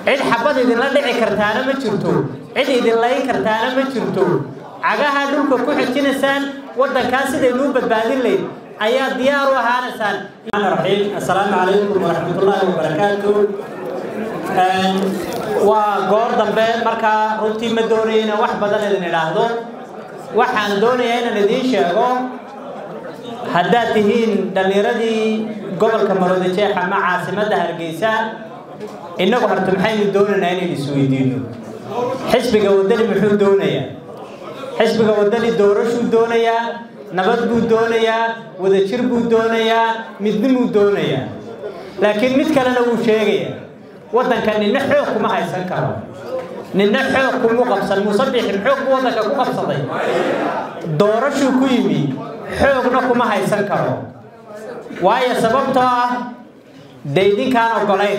cid xabad idinla dhici kartaana ma jirto cid idin layn kartaana ma jirto cagaha dhulka ku xijinaysaan waddankaa sidaynuu badbaadin layd ayaa diyaar u ahaanaysaan raxiim assalaamu calaykum waraxmatullaahi wabarakaatu waa goor dambe markaa runtii ma doonaya inaan wax badan idin idhaahdo waxaan doonayaa inaan idiin sheego haddaad tihiin dhallinyaradii gobolka maroodijeex ama caasimadda hargeysa innagu horta maxaynu doonaynaa inaynu isweydiino xisbiga waddani muxuu doonayaa xisbiga waddani doorashuu doonayaa nabad buu doonayaa wadajir buu doonayaa midnimuu doonayaa laakiin mid kalena wuu sheegayaa waddanka ninna xoog kuma haysan karo ninna xoog kumu qabsan muuse biixin xoog buu waddanka ku qabsaday doorashuu ku yimi xoogna kuma haysan karo waayo sababtoo ah dee idinkaan oggolayn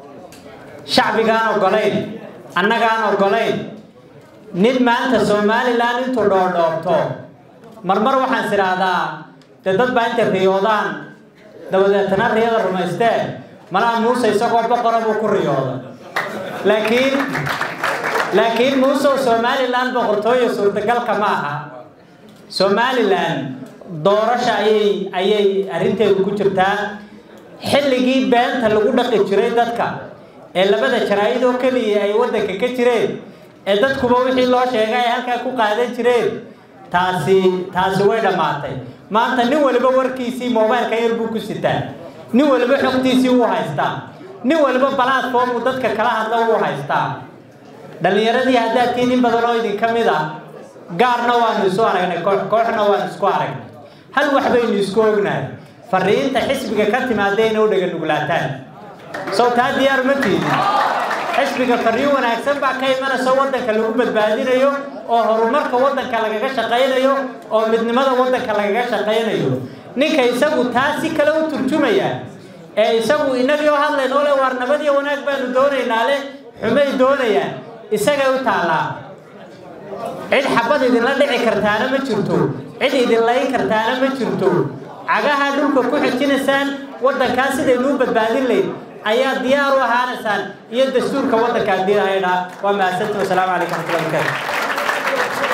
shacbigaan oggolayn annagaan oggolayn nin maanta somalilan intuu dhoodhoobto marmar waxaan is idhaahdaa dee dad baa intay riyoodaan dabadeetana riyada rumaysteen malaa muuse isagoo boqora buu ku riyooda laakiin laakiin muusew somalilan boqortooyo suurtagalka ma aha somalilan doorasha ayay ayay arrinteedu ku jirtaa xilligii beenta lagu dhaqi jiray dadka ee labada jaraa'id oo keliya ay waddanka ka jireen ee dadkuba wixii loo sheegay ay halkaa ku qaadan jireen taasi taasi way dhammaatay maanta nin waliba warkiisii mobailka yar buu ku sitaa nin waliba xogtiisii wuu haystaa nin waliba platform uu dadka kala hadla wuu haystaa dhallinyaradii haddaad tiin in badan oo idinka mid ah gaarna waanu isu aragnay koox kooxna waanu isku aragnay hal wax baynu isku ognahay fariinta xisbiga ka timaada inay u dhaga nuglaataan sow taa diyaar ma tiidin xisbiga fariin wanaagsan baa ka imanaysa waddanka lagu badbaadinayo oo horumarka waddanka lagaga shaqaynayo oo midnimada waddanka lagaga shaqaynayo ninka isagu taa si kale u turjumaya ee isagu inagii oo hadlayn oo le waar nabad iyo wanaag baanu doonaynaa le xumay doonayaan isagay u taallaa cid xabad idinla dhici kartaana ma jirto cid idin layn kartaana ma jirto cagaha dhulka ku xijinaysaan waddankaa sidaynuu badbaadin layd ayaa diyaar u ahaanaysaan iyo dastuurka waddanka haddii lahaydhaa waa mahadsanti wasalaamu calaykum raxmatullahi barakaatu